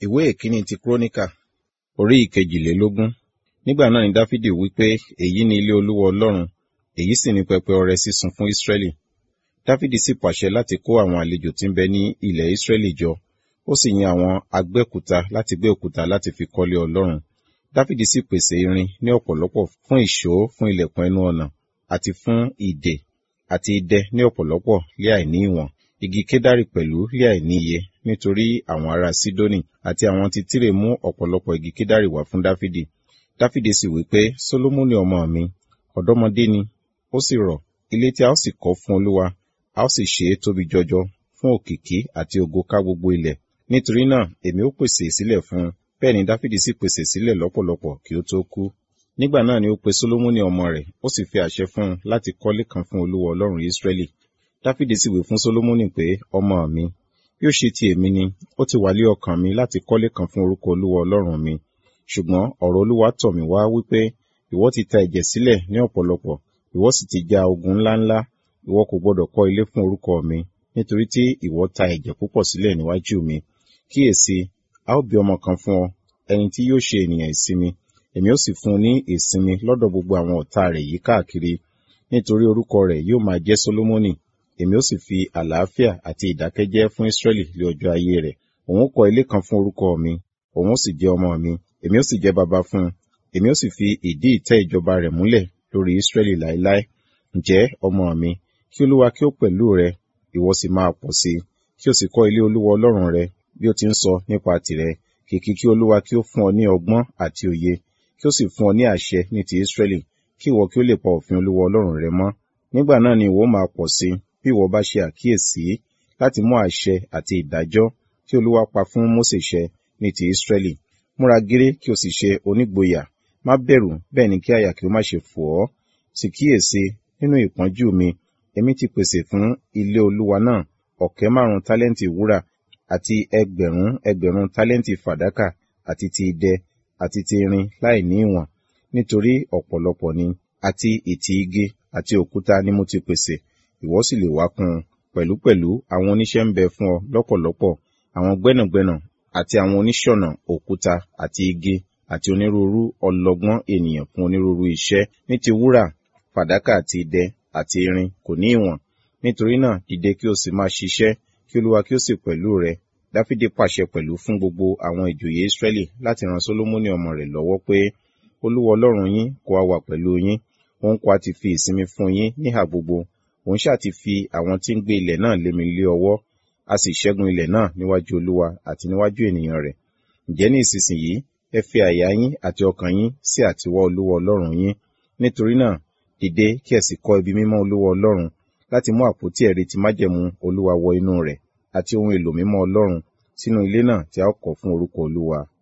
ìwé ìkíní ti kúrónìkà orí ìkejìlélógún nígbà náà ni dáfídì wí pé èyí ni ilé olúwa ọlọ́run èyí sì ni pẹpẹ ọrẹ sísun fún ísírẹ́lì dáfídì sì pàṣẹ láti kó àwọn àlejò tí ń bẹ ní ilẹ̀ ísírẹ́lì jọ ó sì yan àwọn agbẹ́kúta láti gbé òkúta láti fi kọ́lé ọlọ́run dáfídì sì pèsè irin ní ọ̀pọ̀lọpọ̀ fún ìṣó fún ilẹ̀kùn ẹnu ọ̀nà àti fún ìdè àti idẹ ní ọ̀pọ̀lọpọ̀ lé àìní ìwọ̀n igi kédárì pẹ̀lú lé àìní iye nítorí àwọn ará sídónì àti àwọn ti tírè mú ọ̀pọ̀lọpọ̀ igi kédárì wá fún dáfídì dáfídì sì wí pé sólómọ́nì ọmọ mi ọ̀dọ́mọdé ni ó sì rọ̀ ilé tí a ó sì kọ́ fún olúwa a ó sì ṣe é tóbi jọjọ fún òkìkí àti ògo ká gbogbo ilẹ̀ nítorí náà èmi ó pèsè sílẹ̀ fún un bẹ́ẹ̀ ni dáfídì sì pèsè sílẹ̀ lọ́pọ̀lọpọ̀ kí ó tó kú nígbà náà ni ó pe sólómọ́nì ọmọ rẹ̀ ó sì fi àṣẹ fún un láti kọ́lé kan fún olúwa ọlọ́run ísírẹ́lì dáfídì sì wí fún sólómọ́nì pé ọmọ mi bí ó ṣe ti èmi ni ó ti wà lé ọkàn mi láti kọ́lé kan fún orúkọ olúwa ọlọ́run mi ṣùgbọ́n ọ̀rọ̀ olúwa tọ̀ mí wá wípé ìwọ ti ta ẹ̀jẹ̀ sílẹ̀ ní ọ̀pọ̀lọpọ̀ ìwọ sì ti ja ogun ńláńlá ìwọ kò gbọdọ̀ kọ́ ilé fún orúkọ mi nítorí tí ìwọ ta ẹ̀jẹ̀ púpọ̀ sílẹ̀ níwájú mi kíyèsí a ó bí ọmọ kan fún ọ ẹni tí yóò ṣe ènìyàn ìsinmi èmi ó sì fún un ní ìsinmi lọ́dọ̀ gbogbo àwọn ọ̀tá rẹ̀ yìí káàkiri nítorí orúkọ rẹ̀ yóò máa jẹ́ sólómọ́nì èmi ó sì fi àlàáfíà àti ìdákẹ́jẹ́ fún ísírẹ́lì lé ọjọ́ ayé rẹ̀ òun ó kọ́ ilé kan fún orúkọ mi òun ó sì jẹ́ ọmọ mi èmi ó sì jẹ́ baba fún un èmi ó sì fi ìdí ìtẹ́ ìjọba rẹ̀ múlẹ̀ lórí ísírẹ́lì láéláé ǹjẹ́ ọmọ mi kí olúwa kí ó pẹ̀lú rẹ ìwọ sì máa pọ̀ sí i kí o sì kọ́ ilé olúwa ọlọ́run rẹ bí ó ti ń sọ nípa tìrẹ kìkì kí olúwa kí ó fún ọ ní ọgbọ́n àti òye kí ó sì fún ọ ní àṣẹ ní ti ísírẹ́lì kí ìwọ kí ó lè pa òfin olúwa ọlọ́run rẹ mọ́ nígbà náà ni ìwọ máa pọ̀ sí i bí ìwọ bá ṣe àkíyèsí láti mú àṣẹ àti ìdájọ́ tí olúwa pa fún mósè ṣẹ ní ti ísírẹ́lì múra gírí kí o sì ṣe onígboyà má bẹ̀rù bẹ́ẹ̀ ni kí àyà kí ó má ṣe fò ọ́ sì kíyèsí nínú ìpọ́njú mi èmi ti pèsè fún ilé olúwa náà ọ̀kẹ́ márùn tálẹ́ǹtì wúrà àti ẹgbẹ̀rún ẹgbẹ̀rún tálẹ́ǹtì fàdákà àti ti idẹ àti ti irin láì ní ìwọ̀n nítorí ọ̀pọ̀lọpọ̀ ni àti ìtì igi àti òkúta ni mo ti pèsè ìwọ sì lè wá kún un pẹ̀lúpẹ̀lú àwọn oníṣẹ́ ń bẹ fún ọ lọ́pọ̀lọpọ̀ àwọn gbẹ́nàgbẹ́nà àti àwọn oníṣọ̀nà òkúta àti igi àti onírúurú ọlọ́gbọ́n ènìyàn fún onírúurú iṣẹ́ ní ti wúrà fàdákà àti idẹ àti irin kò ní ìwọ̀n nítorí náà dìde kí o sì máa ṣiṣẹ́ kí olúwa kí ó sì pẹ̀lú rẹ dáfídì pàṣẹ pẹ̀lú fún gbogbo àwọn ìjòyè ìsírẹ́lì láti ran sólómọ́nì ọmọ rẹ̀ lọ́wọ́ pé olúwa ọlọ́run yín kó a wà pẹ̀lú yín òun kó a ti fi ìsinmi fún yín níhà gbogbo òun ṣáà ti fi àwọn tí ń gbé ilẹ̀ náà lé mi lé ọwọ́ a sì ṣẹ́gun ilẹ̀ náà níwájú olúwa àti níwájú ènìyàn rẹ̀ ǹjẹ́ ní ìsinsìnyí ẹ fi àyà yín àti ọkàn yín sí àtiwọ́ olúwa ọlọ́run yín nítorí náà dìde kí ẹ sì kọ́ ibi mímọ́ olúwa ọlọ́run láti mú àpótí ẹ̀rí ti májẹ̀mú olúwa wọ inú rẹ̀ àti ohun èlò mímọ́ ọlọ́run sínú ilé náà tí a ó kọ́ fún orúkọ olúwa